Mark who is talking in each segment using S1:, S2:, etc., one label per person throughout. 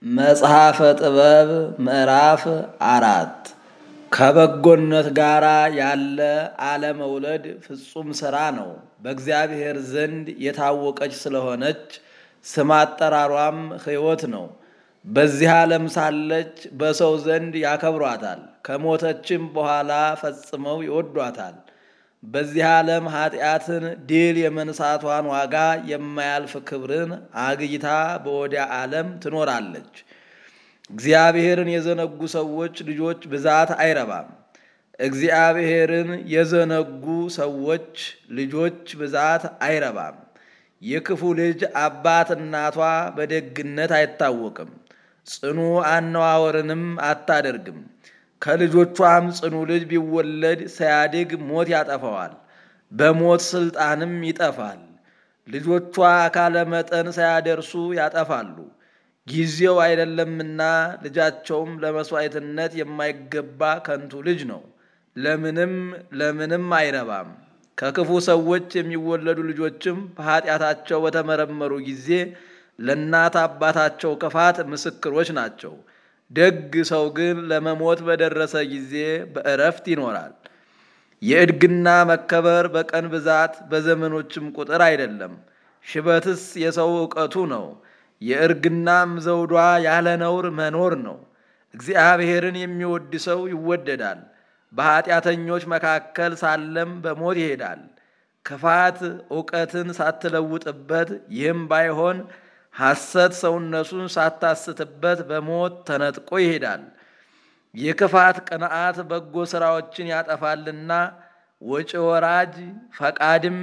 S1: መጽሐፈ ጥበብ ምዕራፍ አራት ከበጎነት ጋር ያለ አለመውለድ ፍጹም ሥራ ነው። በእግዚአብሔር ዘንድ የታወቀች ስለሆነች ስም አጠራሯም ሕይወት ነው። በዚህ ዓለም ሳለች በሰው ዘንድ ያከብሯታል፣ ከሞተችም በኋላ ፈጽመው ይወዷታል። በዚህ ዓለም ኃጢአትን ድል የመንሳቷን ዋጋ የማያልፍ ክብርን አግኝታ በወዲያ ዓለም ትኖራለች። እግዚአብሔርን የዘነጉ ሰዎች ልጆች ብዛት አይረባም። እግዚአብሔርን የዘነጉ ሰዎች ልጆች ብዛት አይረባም። የክፉ ልጅ አባት እናቷ በደግነት አይታወቅም፣ ጽኑ አነዋወርንም አታደርግም። ከልጆቿም ጽኑ ልጅ ቢወለድ ሳያድግ ሞት ያጠፋዋል፣ በሞት ስልጣንም ይጠፋል። ልጆቿ አካለ መጠን ሳያደርሱ ያጠፋሉ፣ ጊዜው አይደለምና። ልጃቸውም ለመሥዋዕትነት የማይገባ ከንቱ ልጅ ነው፣ ለምንም ለምንም አይረባም። ከክፉ ሰዎች የሚወለዱ ልጆችም በኃጢአታቸው በተመረመሩ ጊዜ ለእናት አባታቸው ክፋት ምስክሮች ናቸው። ደግ ሰው ግን ለመሞት በደረሰ ጊዜ በእረፍት ይኖራል። የእድግና መከበር በቀን ብዛት በዘመኖችም ቁጥር አይደለም። ሽበትስ የሰው ዕውቀቱ ነው። የእርግናም ዘውዷ ያለ ነውር መኖር ነው። እግዚአብሔርን የሚወድ ሰው ይወደዳል። በኃጢአተኞች መካከል ሳለም በሞት ይሄዳል። ክፋት እውቀትን ሳትለውጥበት ይህም ባይሆን ሐሰት ሰውነቱን ሳታስትበት በሞት ተነጥቆ ይሄዳል። የክፋት ቅንዓት በጎ ሥራዎችን ያጠፋልና ወጪ ወራጅ ፈቃድም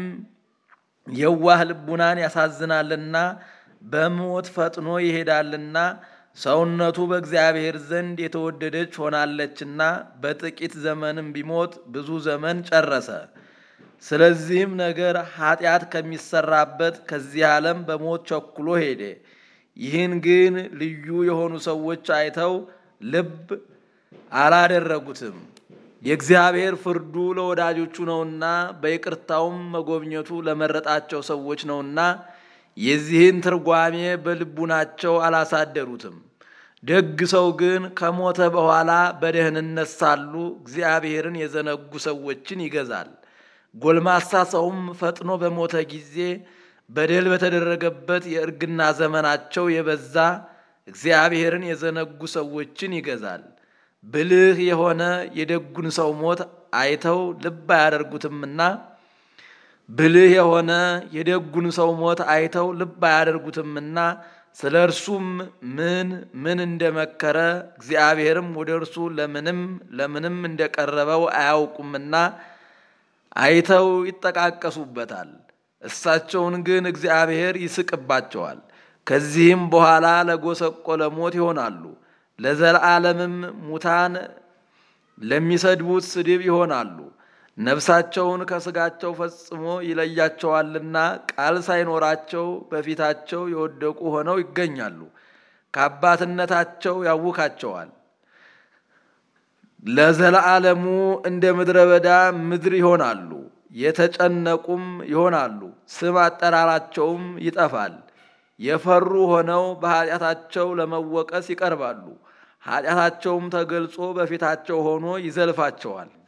S1: የዋህ ልቡናን ያሳዝናልና በሞት ፈጥኖ ይሄዳልና ሰውነቱ በእግዚአብሔር ዘንድ የተወደደች ሆናለችና በጥቂት ዘመንም ቢሞት ብዙ ዘመን ጨረሰ። ስለዚህም ነገር ኃጢአት ከሚሰራበት ከዚህ ዓለም በሞት ቸኩሎ ሄደ። ይህን ግን ልዩ የሆኑ ሰዎች አይተው ልብ አላደረጉትም። የእግዚአብሔር ፍርዱ ለወዳጆቹ ነውና በይቅርታውም መጎብኘቱ ለመረጣቸው ሰዎች ነውና የዚህን ትርጓሜ በልቡናቸው አላሳደሩትም። ደግ ሰው ግን ከሞተ በኋላ በደህንነት ሳሉ እግዚአብሔርን የዘነጉ ሰዎችን ይገዛል። ጎልማሳ ሰውም ፈጥኖ በሞተ ጊዜ በደል በተደረገበት የእርግና ዘመናቸው የበዛ እግዚአብሔርን የዘነጉ ሰዎችን ይገዛል። ብልህ የሆነ የደጉን ሰው ሞት አይተው ልብ አያደርጉትምና ብልህ የሆነ የደጉን ሰው ሞት አይተው ልብ አያደርጉትምና ስለ እርሱም ምን ምን እንደመከረ እግዚአብሔርም ወደ እርሱ ለምንም ለምንም እንደቀረበው አያውቁምና አይተው ይጠቃቀሱበታል። እሳቸውን ግን እግዚአብሔር ይስቅባቸዋል። ከዚህም በኋላ ለጎሰቆለ ሞት ይሆናሉ። ለዘላለምም ሙታን ለሚሰድቡት ስድብ ይሆናሉ። ነፍሳቸውን ከሥጋቸው ፈጽሞ ይለያቸዋልና ቃል ሳይኖራቸው በፊታቸው የወደቁ ሆነው ይገኛሉ። ከአባትነታቸው ያውካቸዋል። ለዘላለሙ እንደ ምድረ በዳ ምድር ይሆናሉ። የተጨነቁም ይሆናሉ። ስም አጠራራቸውም ይጠፋል። የፈሩ ሆነው በኃጢአታቸው ለመወቀስ ይቀርባሉ። ኃጢአታቸውም ተገልጾ በፊታቸው ሆኖ ይዘልፋቸዋል።